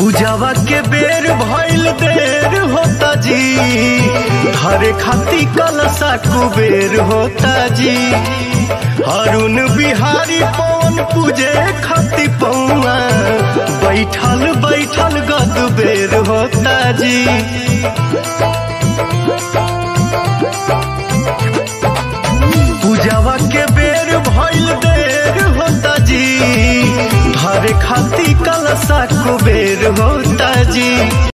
पूजावा के बेर भइल देर होता जी हरे खाती कलसा कुबेर होता जी अरुण बिहारी पवन पूजे खाती पौआ बैठल बैठल गद बेर होता जी पूजावा के बेर भइल देर होता जी हरे खाती कलसा कुबेर होता जी